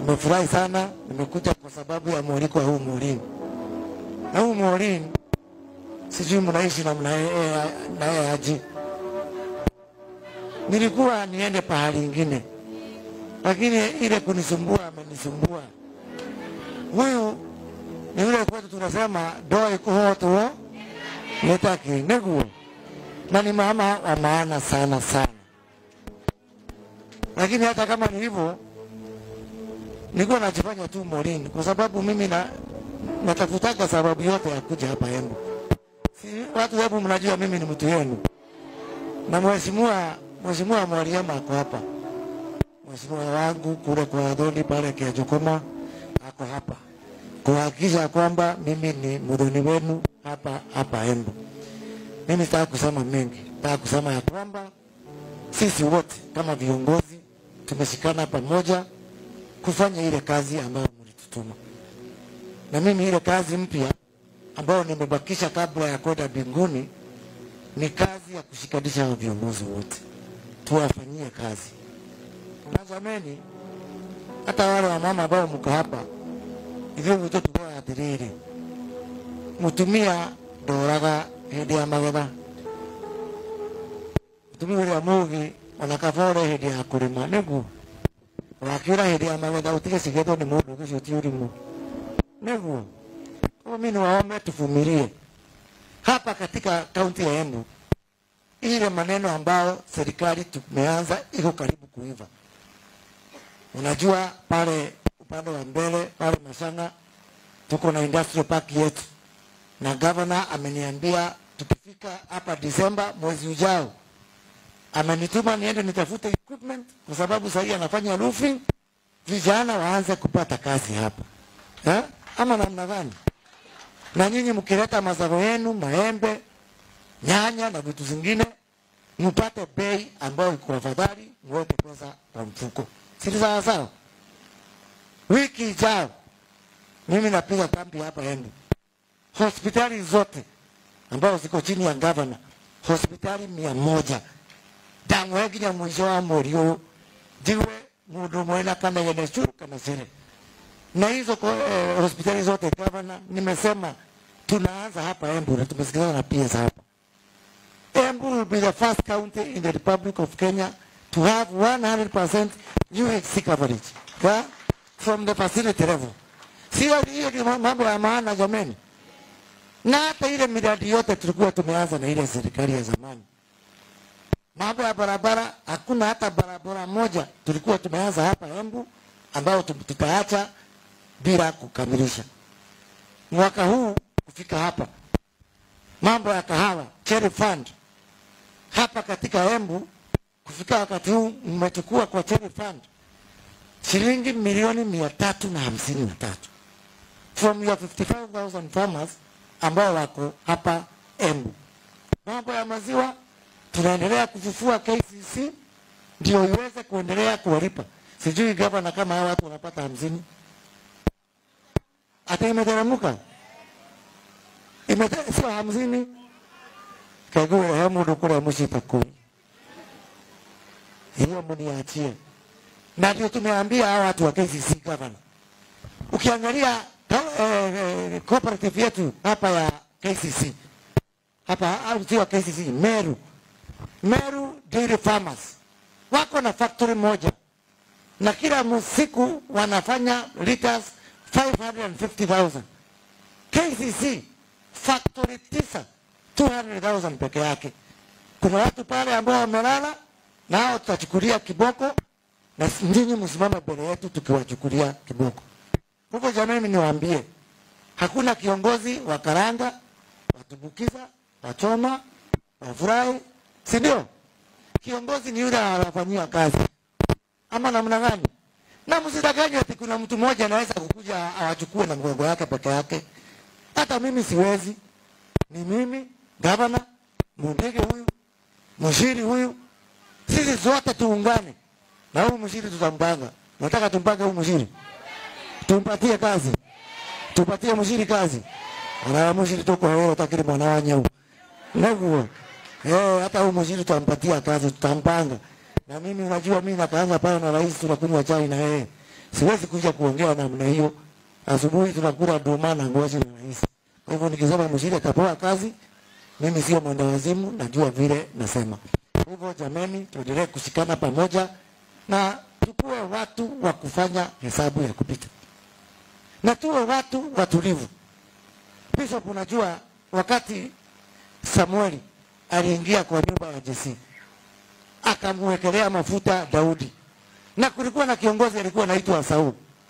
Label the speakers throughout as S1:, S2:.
S1: Nimefurahi sana, nimekuja kwa sababu ya mwaliko wa huu Maureen. Na huu Maureen sijui mnaishi namna yeye- naye aje. Nilikuwa niende pahali ingine, lakini ile kunisumbua amenisumbua. Huyu ni yule kwetu tunasema doa ikuhotuo nitaki niguo, na ni mama wa maana sana sana, lakini hata kama ni hivyo nilikuwa najifanya tu Maureen kwa sababu mimi na natafutaga sababu yote ya kuja hapa Embu. Si watu hebu mnajua mimi ni mtu yenu, na mheshimiwa mheshimiwa Mwaliama ako hapa, mheshimiwa wangu kule kwa Adoni pale Kiajokoma ako hapa kuhakikisha kwamba mimi ni mdhuni wenu hapa hapa Embu. Mimi sitaki kusema mengi, nataka kusema ya kwamba sisi wote kama viongozi tumeshikana pamoja kufanya ile kazi ambayo mlitutuma, na mimi ile kazi mpya ambayo nimebakisha kabla ya kwenda mbinguni ni kazi ya kushikanisha hao viongozi wote, tuwafanyie kazi. Na jameni, hata wale wamama ambao mko hapa ithuĩ gwitũ tugaga atĩrĩrĩ mũtumia ndoraga hĩndĩ ya magetha mũtumia ũrĩa mũũgĩ ona kaba ũre hĩndĩ ya kũrĩma nĩguo wakiura hĩndĩ ya magetha ũtige cigethwo nĩ mũndũ ũcio ti ũrimũ nĩguo kwa mimi niwaombe tuvumilie hapa katika kaunti ya Embu ile maneno ambayo serikali tumeanza iko karibu kuiva. Unajua pale upande wa mbele pale Masanga tuko na industrial park yetu, na governor ameniambia tukifika hapa Disemba mwezi ujao, amenituma niende nitafute equipment kwa sababu sahii anafanya roofing, vijana waanze kupata kazi hapa eh? ama namna gani? Na nyinyi mkileta mazao yenu, maembe, nyanya na vitu zingine, mpate bei ambayo iko afadhali, mweke pesa kwa mfuko, si ni sawa sawa? Wiki ijayo mimi napiga kambi hapa Embu, hospitali zote ambazo ziko chini ya gavana, hospitali mia moja ndamwe nginya mwisho wa mweri ũyũ njigue mũndũ mwena kana yene curu kana cere na hizo ko- eh, hospitali zote gavana, nimesema tunaanza hapa Embu na tumesikizana na PS hapa. Embu will be the first county in the Republic of Kenya to have 100% UHC coverage yeah? from the facility level. Sio hiyo ni mambo ya maana jameni, na hata ile miradi yote tulikuwa tumeanza na ile serikali ya zamani mambo ya barabara, hakuna hata barabara moja tulikuwa tumeanza hapa Embu ambayo tu- tutaacha bila kukamilisha. Mwaka huu kufika hapa, mambo ya kahawa cherry fund hapa katika Embu, kufika wakati huu mmechukua kwa cherry fund shilingi milioni mia tatu na hamsini na tatu from your 55,000 farmers ambao wako hapa Embu. Mambo ya maziwa tunaendelea kufufua KCC ndio iweze kuendelea kuwalipa. Sijui gavana kama hawa watu wanapata hamsini, hata imeteremka Imete- sio hamsini kagure he mundu kuria mucita kumi hiyo mniachie, na ndio tumeambia hawa watu wa KCC gavana, ukiangalia ka- eh, eh, cooperative yetu hapa ya KCC hapa au sio KCC Meru Meru Dairy Farmers wako na factory moja na kila siku wanafanya liters 550,000. KCC factory tisa 200,000 peke yake. Kuna watu pale ambao wamelala na hao tutachukulia kiboko, na nyinyi msimame mbele yetu tukiwachukulia kiboko. Kwa hivyo jamani, niwaambie hakuna kiongozi wa karanga, watumbukiza, wachoma, wafurahi, si ndio? Kiongozi ni yule anafanyia kazi, ama namna gani? Na msidanganywe ati kuna mtu mmoja anaweza kukuja awachukue na mgongo yake peke yake. Hata mimi siwezi, ni mimi gavana, Mundege huyu, mshiri huyu, sisi zote tuungane na huyu mshiri tutampanga. Nataka tumpange huyu mshiri, tumpatie kazi, tupatie mshiri kazi. Ana mshiri tuko wewe takiri mwana wa nyau neguo eh, hata huyu mshiri tutampatia kazi, tutampanga. Na mimi unajua, mimi nakaanga pale na rais, tunakunywa chai na yeye, siwezi kuja kuongea namna hiyo. Asubuhi tunakula nduma na ngozi na rais. Kwa hivyo nikisema mshirika kapewa kazi, mimi sio mwenda wazimu, najua vile nasema. Kwa hivyo jameni, tuendelee kushikana pamoja na tukuwe watu wa kufanya hesabu ya kupita, na tuwe watu watulivu. Bishop, unajua wakati Samueli aliingia kwa nyumba ya Jesse akamwekelea mafuta Daudi, na kulikuwa na kiongozi alikuwa anaitwa Sauli.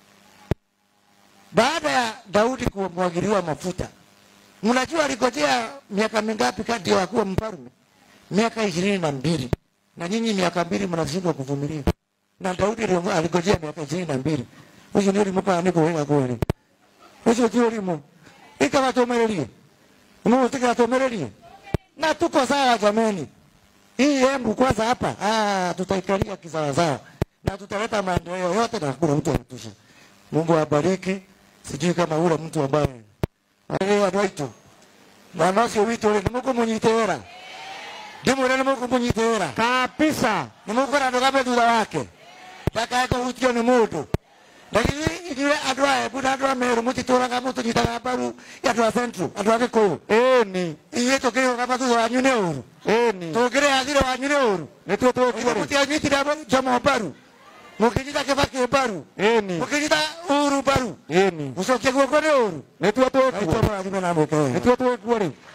S1: Baada ya Daudi kumwagiliwa mafuta, mnajua aligojea miaka mingapi kati ya kuwa mfalme? Miaka ishirini na mbili na nyinyi miaka mbili mnashindwa kuvumilia, na Daudi aliongo- aligojea miaka ishirini na mbili ucio nä å rimå kana nä kå wä ga kwä rä ucio ti å rimå ikagatå mä rä rie må tä gatå mä rä rie na tuko sawa jameni hii embu kwanza hapa ah, tutaikalia kisawasawa na tutaleta maendeleo yote na hakuna mtu anatusha mungu awabariki sijui kama ule mtu ambaye aä andå aitå mwana å cio witå rä nä må kå må nyitä wä ra ndä mwä re nä må kå må nyitä wä ra
S2: kabisa
S1: nä må kå andå gambe thutha wake ndakae kå hutio nä må ndå lakini ithuä andå a embu na andå a merå må titå raga må tå nyitaga mbaru andå a central andå a gä kå yå
S2: ĩni
S1: ithuä tå kä rä gama thutha wanyu nä å ru
S2: ĩni
S1: tå ngä rä athire wanyu nä å ru
S2: nĩ tuo twĩkuo rĩ
S1: mutianyitire jomo mbaru mukinyita kibaki mbaru
S2: ĩni
S1: mukinyita uru mbaru
S2: ĩni
S1: gucokia guoko nĩ ũru
S2: nĩ tuo twĩkuo
S1: aitå marathime na mwĩke
S2: nĩ
S1: wega
S2: tuo twĩkuo rĩ